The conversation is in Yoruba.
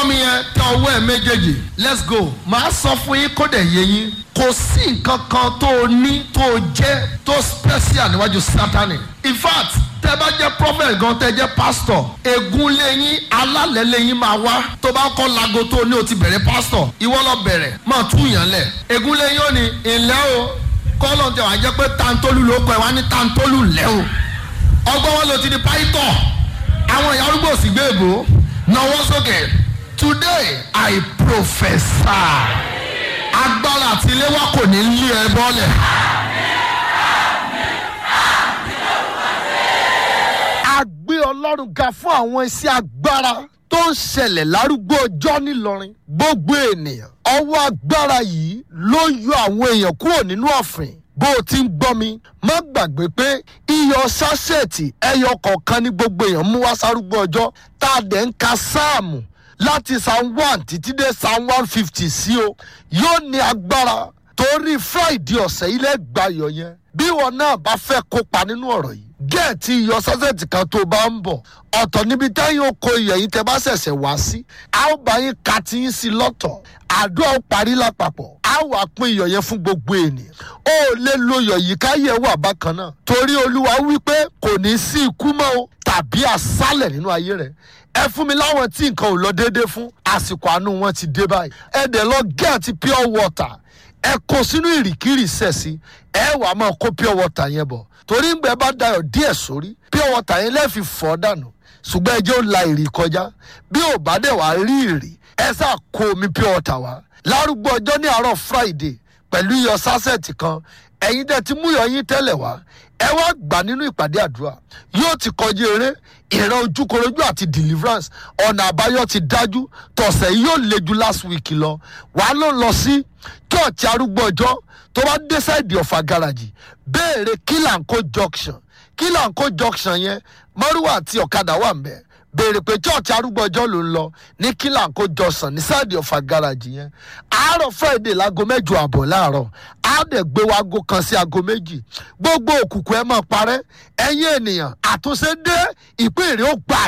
mi yẹn tẹ ọwọ́ ẹ̀ méjèèjì let's go màá sọ fún yín kó dẹ̀ yé yín kò sí nǹkan kan tó o ní tó o jẹ́ tó special níwájú sátani in fact tẹ bá jẹ́ prophet gan tẹ jẹ́ pastor ègún lẹ́yìn alálẹ̀ lẹ́yìn máa wá tó bá kọ́ lago tó o ní o ti bẹ̀rẹ̀ pastor ìwọ lọ bẹ̀rẹ̀ máa tú yàn lẹ̀ ègún lẹ́yìn ó ní ìlẹ́ o kọ́lọ̀ tẹ wàá jẹ́ pé tantolu ló kọ́ ẹ wá ní tantolu lẹ́ o ọgbọ́n wọn ló ti di pàìtọ́ àwọn ìyá arúgbó sì gbé èbó náwó sókè today i prophesy agbára àti ilé wa kò ní lé ẹ bọ́lẹ̀. a gbé ọlọ́run ga fún àwọn iṣẹ́ agbára tó ń ṣẹlẹ̀ lárúgbó ọjọ́ nílọrin gbogbo ènìyàn ọwọ́ agbára yìí ló yọ àwọn èèyàn kúrò nínú ọ̀fìn bó o ti ń gbọ́ mi má gbàgbé pé iyọ̀ sásẹ̀tì ẹyọ kọ̀ọ̀kan ní gbogbo èèyàn mú wá sárúgbó ọjọ́ tá a dẹ̀ ń ka sáàmù láti psalm one títí dé psalm one fifty sí o yóò ní agbára torí friday ọ̀sẹ̀ ilẹ̀ gbayọ̀ yẹn bí wọn náà bá fẹ́ kópa nínú ọ̀rọ̀ yìí gẹ̀ẹ́tì iyọ̀ sásẹ̀tì kan tó bá ń bọ̀ ọ̀tọ̀ níbi táyọ̀ oko iyọ̀ yìí tẹ́ bá ṣẹ̀ṣẹ̀ wá sí a ó bá yín ka ti yín sí lọ́tọ̀ àdúrà ó parí lápapọ̀ a wà pín iyọ̀ yẹn fún gbogbo ènìyàn ó lè lo iyọ̀ yìí káyẹ̀ wà bákan náà torí olúwa wípé kò ní sí ikú mọ́ o tàbí àsálẹ̀ nínú ayé rẹ̀ ẹ fún mi láwọn tí nǹkan ò lọ déédéé fún àsìkò àánú wọn ti dé báyìí ẹ dẹ̀ lọ gẹ̀ẹ́tì pure water ẹ kó sínú ìrìkìrì sẹ̀sì ẹ wàá máa kó pure water yẹn bọ̀ torí ngbẹ bá dayọ̀ díẹ̀ sórí pure water yẹn lẹ́ẹ̀fi fọ́ dànù ṣùgbọ́n ẹ jẹ́ ó la ìrì kọjá bí ò bá dẹ̀ wá rí ìrì ẹ sá kó omi pure water wá lárúgbó ọjọ́ ní àárọ̀ friday pẹ̀lú iyọ̀ sásẹ̀tì kan ẹ̀yin dẹ̀ ti mú iyọ̀ yín tẹ́lẹ̀ wá ẹ wá gbà nínú ìpàdé àdúrà yóò ti kọjú eré ìran ojúkorojú àti deliverance ọ̀nà àbáyọ ti dájú tọ̀sẹ̀ yìí yóò le ju last week lọ wàá ló lọ sí church arúgbó ọjọ́ tó bá dé sáìdì ọ̀fà garaji béèrè kílànkó junction kílànkó junction yẹn mọ́rúwà àti ọ̀kadà wà ń bẹ̀ béèrè pé church arúgbó ọjọ́ ló ń lọ ní kílànkó junction ní sáìdì ọ̀fà garaji yẹn àárọ̀ friday láago mẹ́jọ àbọ̀ láàárọ̀ á dẹ̀ gbé wa aago kan sí aago méjì gbogbo òkùnkùn ẹ máa parẹ́ ẹ̀yin ènìyàn àtúnṣe dé ìpín èrè ó gbà